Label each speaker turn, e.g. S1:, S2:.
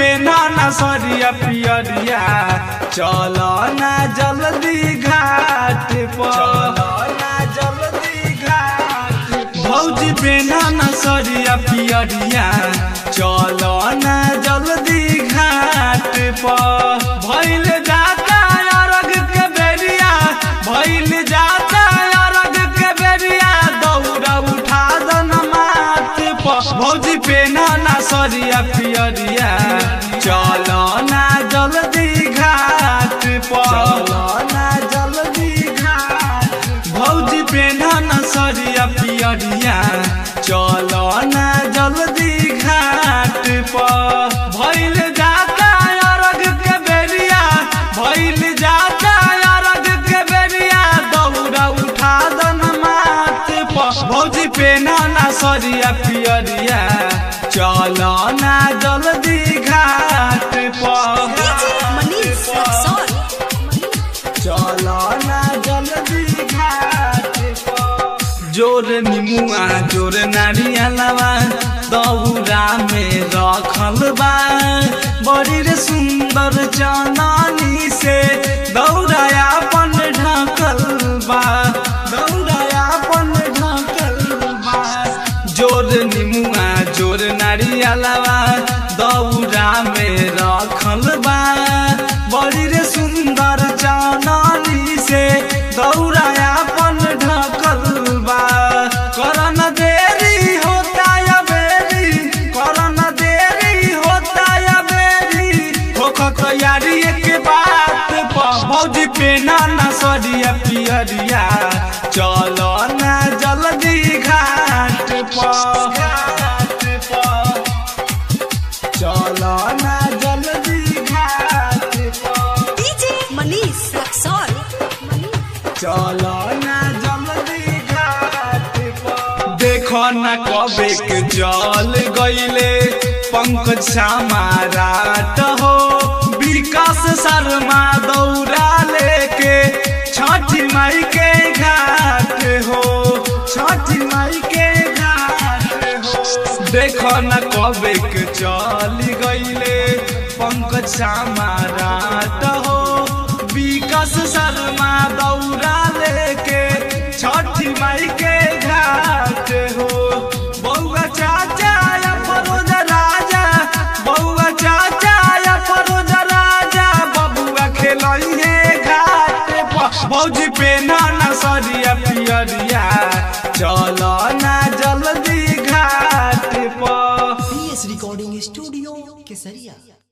S1: पेना ना सरिया पियरिया चल ना जल्दी घाट पर जल्दी घाट भौजी पेना ना सरिया पियरिया चल ना जल्दी घाट पर भइल जाता अरग के बेरिया भइल जाता अरग के बेरिया दौड़ा उठा दन माथ पर भौजी पेना ना सरिया पियरिया चल ना जल्दी घाट पर ना जल्दी घाट भौजी पेना ना सरिया पियरिया चल ना जल्दी घाट पर भइल जाता अरग के बेरिया भइल जाता अरग के बेरिया दौड़ा उठा दन माथ पर भौजी पेना ना सरिया पियरिया चल ना जल्दी घाट पर
S2: मनीष रक्सौल
S1: चल ना जल्दी घाट पर जोर निमुआ जोर नारियलवा दौरा में रखल बा बड़ी रे सुंदर चननी से दौड़ा अपन ढकल बा दौड़ा अपन ढकल बा जोर निमुआ जोर नारियलवा दौरा में रखल बा बड़ी रे सुंदर चननी से दौड़ा अपन ढकल बा करन देरी होता या बेरी करन देरी होता या बेरी होख तैयारी के बात पर भौजी पेना ना सरिया पियरिया चलो ना जल्दी घाट पर घाट पर चलो ना जल्दी घाट पर
S2: डीजे मनीष रक्सौल
S1: चलो ना जल्दी घाट पर देखो ना कबे के जल गईले पंकज समाराट हो विकास शर्मा दौड़ा लेके छठी माई के घाट हो छठी माई के घाट हो देखो ना कबे के चल गईले पंकज समाराट हो विकास शर्मा दौड़ा लेके छठी माई के घाट हो बउआ चाचा या फरोज राजा बउआ चाचा या फरोज राजा बबुआ खेलइहे घाट पर भौजी पेना ना सरिया पियरिया चल ना जल्दी घाट पर
S3: पीएस रिकॉर्डिंग स्टूडियो केसरिया